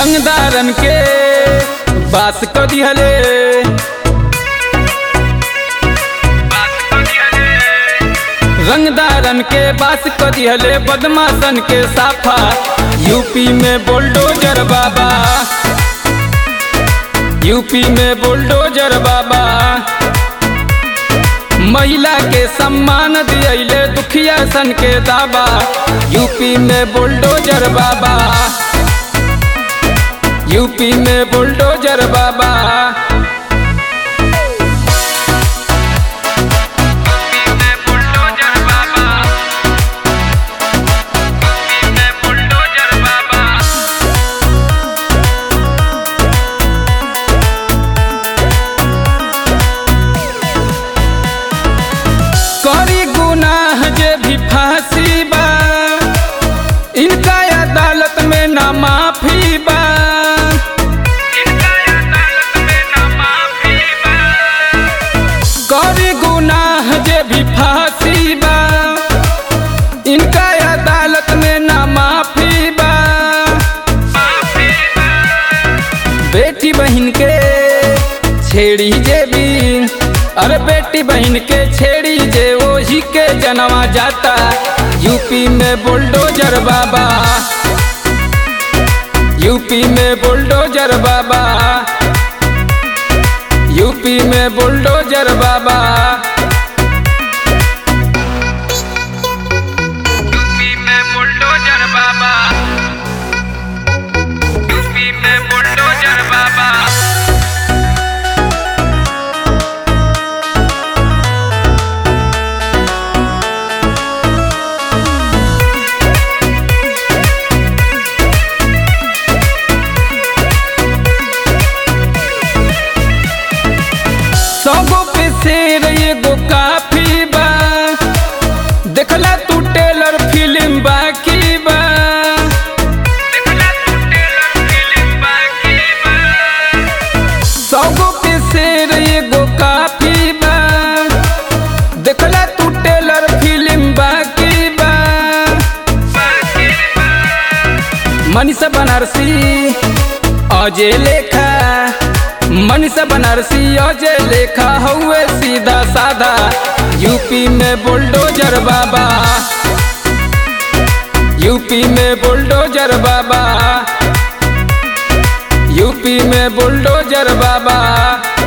रंगदारन के बास क दिहले रंगदारन के बास क दिहले बदमाशन के साफा यूपी में बुलडोजर बाबा यूपी में बुलडोजर बाबा महिला के सम्मान दियले दुखिया सन के दावा यूपी में बुलडोजर बाबा यूपी में बुलडोजर बाबा करी गुनाह जे भी फांसी बा इनका अदालत में ना माफी बा करी गुनाह जे भी फांसी बा इनका अदालत में ना माफी बा बेटी बहन के छेड़ी जे भी अरे बेटी बहन के छेड़ी जे वही के जनवा जाता यूपी में बुलडोजर बाबा यूपी में बुलडोजर बाबा यूपी में बुलडोजर बाबा यूपी में बुलडोजर बाबा यूपी में बुलडोजर बाबा सौगो पे शेर एगो काफी बा देखला तू टेलर फिल्म बाकी बा देखला तू टेलर फिल्म बाकी बा सौगो पे शेर एगो काफी बा देखला तू टेलर फिल्म बाकी बा बाकी बा मनीषा बनारसी अजय लेखा मनीषा बनारसी अजय लेखा हउए सीधा साधा यूपी में बुलडोजर बाबा यूपी में बुलडोजर बाबा यूपी में बुलडोजर बाबा